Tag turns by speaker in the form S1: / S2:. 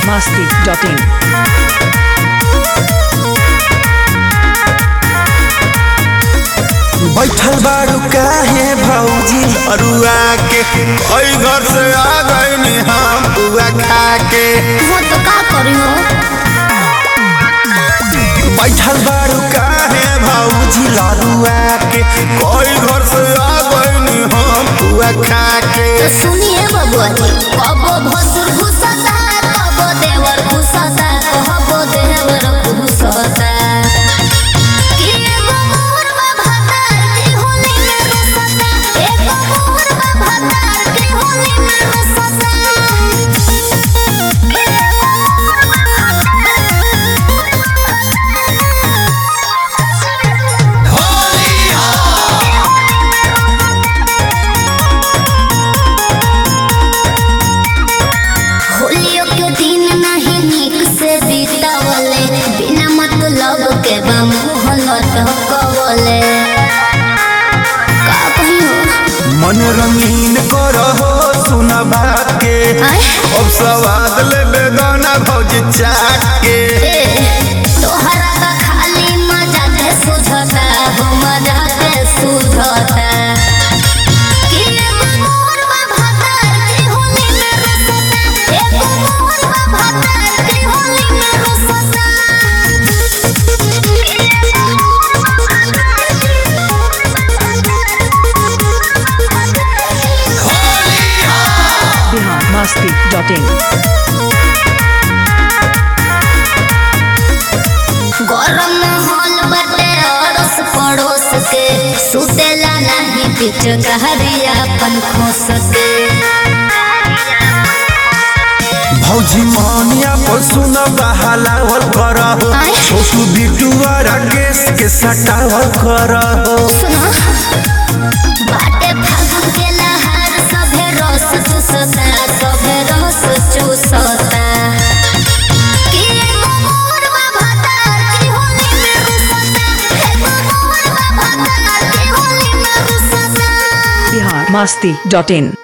S1: masti.in.
S2: बैठल बारू काहे भौजी अरुआ के ओई घर से आ गईनी हम बुआ खा के
S3: वो तो का करी हो
S2: बैठल बारू काहे भौजी लरुआ के कोई घर से आ गईनी हम बुआ खा के
S3: तो सुनिए बबुआ जी कबो भसुर घुसता कबो देवर घुसता कबो देवर घुसता कि एगो मोर बा भतार के होली में रुसता एगो मोर बा भतार के होली में होलियों के दिन नहीं निक से बीतावले बिना मतलब के बा मोहलत कवले का कही हो
S2: मन रंगीन करहो सुन बात के
S3: आय?
S2: अब सवाद ले बेगाना भौजी चाट के
S3: ए, तोहरा का खाली मजा के सुझता हो मजा के सुझता कि एगो मोर बा भतार के होली में रुसता एगो मोर बा भतार के होली में रुसता
S1: Bihar masti.in.
S3: गरम माहौल बटे अड़ोस पड़ोस के सुतेला नहीं पिट कहरिया अपन खोस के
S2: भौजी मानिया पर सुन बहालावल करहो
S3: आय?
S2: छोटू बिटुआ राकेश के सटावल करहो
S3: सुनो बाटे फागुन के लहार सभे रस चूसता सभे रस चूसता कि एगो मोर बा भतार के होली में रुसता एगो मोर बा भतार के होली में रुसता
S1: Bihar masti.in.